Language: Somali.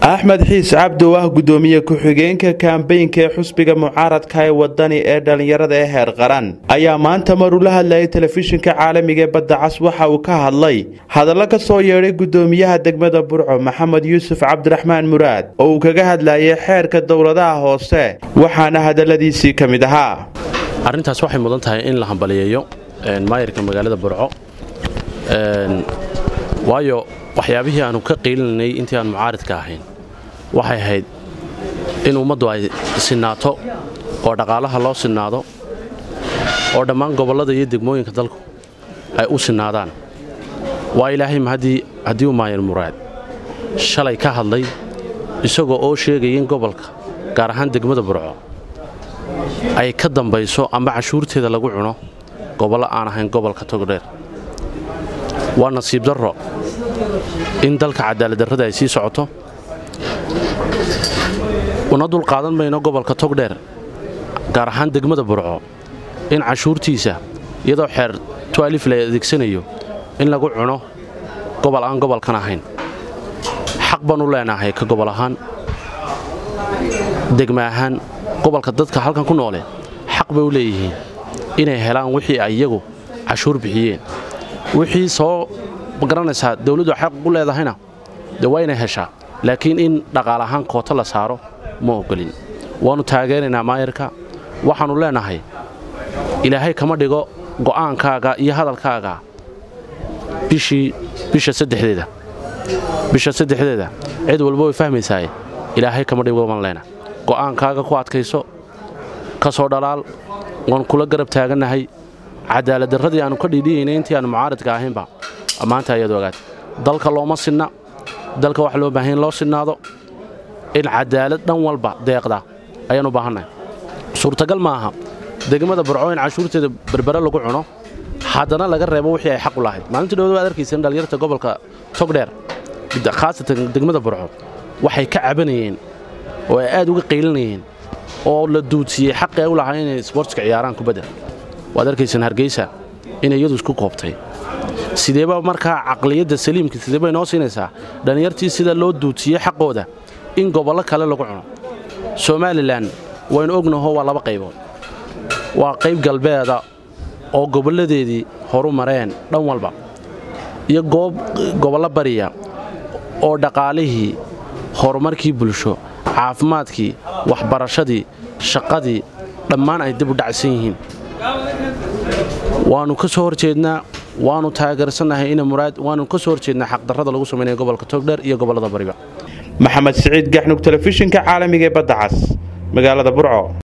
axmed xiis cabdow ah gudoomiye ku-xigeenka kaambeynka ee xusbiga mucaaradka ee wadani ee dhallinyarada ee heer qaran ayaa maanta maruu la hadlayay telefishinka caalamiga ee badda cas waxa uu ka hadlay hadallo ka soo yeedhay gudoomiyaha degmada burco maxamed yuusuf cabdiraxmaan muraad oo uu kaga hadlayay xeerka dowladaha hoose waxaana hadalladiisii ka mid ahaa arrintaas waxay mudan tahay in la hambaliyeeyo maayirka magaalada burco waayo waxyaabihii aanu ka qiilinanay intii aan mucaaridka ahayn waxay ahayd in ummaddu ay sinaato oo dhaqaalaha loo sinaado oo dhammaan gobollada iyo degmooyinka dalku ay u sinaadaan waa ilaahay haddii uu maayir muraad shalay ka hadlay isagoo oo sheegaya in gobolka gaar ahaan degmada burco ay ka dambayso ama cashuurteeda lagu cuno gobollo aan ahayn gobolka togdheer waa nasiib darro in dalka cadaaladdarrada ay sii socoto una dul qaadan mayno gobolka togdheer gaar ahaan degmada burco in cashuurtiisa iyadoo xeer tualif la adeegsanayo in lagu cuno gobol aan gobolkan ahayn xaq baan u leenahay ka gobol ahaan degma ahaan gobolka dadka halkan ku noole xaq bay u leeyihiin inay helaan wixii ay iyagu cashuur bixiyeen wixii soo magaranaysaa dawladdu xaq u leedahayna dee waa inay heshaa laakiin in dhaqaal ahaan koota la saaro ma ogolin waannu taageeraynaa maayarka waxaannu leenahay ilaahay kama dhigo go'aankaaga iyo hadalkaaga bishii bisha saddexdeeda bisha saddexdeeda cid walba way fahmaysaaye ilaahay kama dhigo baan leena go'aankaaga ku adkayso ka soo dhalaal waan kula garab taagannahay cadaaladdarradii aannu ka dhiidhiyaynay intii aannu mucaaridka ahaynba maanta ayaad ogaatay dalka looma sinna dalka waxa loo baahan in loo sinnaado in cadaalad dhan walba deeqda ayaannu baahannahay suurtagal ma aha degmada burco in cashuurteeda berbere lagu cuno haddana laga reebo wixii ay xaq u lahayd maalintii dhowda waad arkaysa in dhallinyarta gobolka togdheer khaasatan degmada burco waxay ka cabanayeen oo ay aad uga qaylinayeen oo la duudsiyey xaqi ay u lahaa inay sbortska ciyaaraan kubadda waad arkaysaan hargeysa inay iyadu isku koobtay sideeba markaa caqliyadda saliimka sideebay noo siinaysaa dhallinyartii sida loo duudsiyey xaqooda in gobollo kale lagu cuno somalilan waynu ognaho waa laba qaybood waa qayb galbeeda oo gobolladeedii horu mareen dhan walba iyo gobollo bariya oo dhaqaalihii horumarkii bulsho caafimaadkii waxbarashadii shaqadii dhammaan ay dib u dhacsan yihiin waannu ka soo horjeednaa waannu taageersannahay ina muraad waannu ka soo horjeednaa xaqdarrada lagu samaynaya gobolka togdheer iyo gobollada bariba maxamed siciid gaxnug telefishinka caalamiga ee badda cas magaalada burco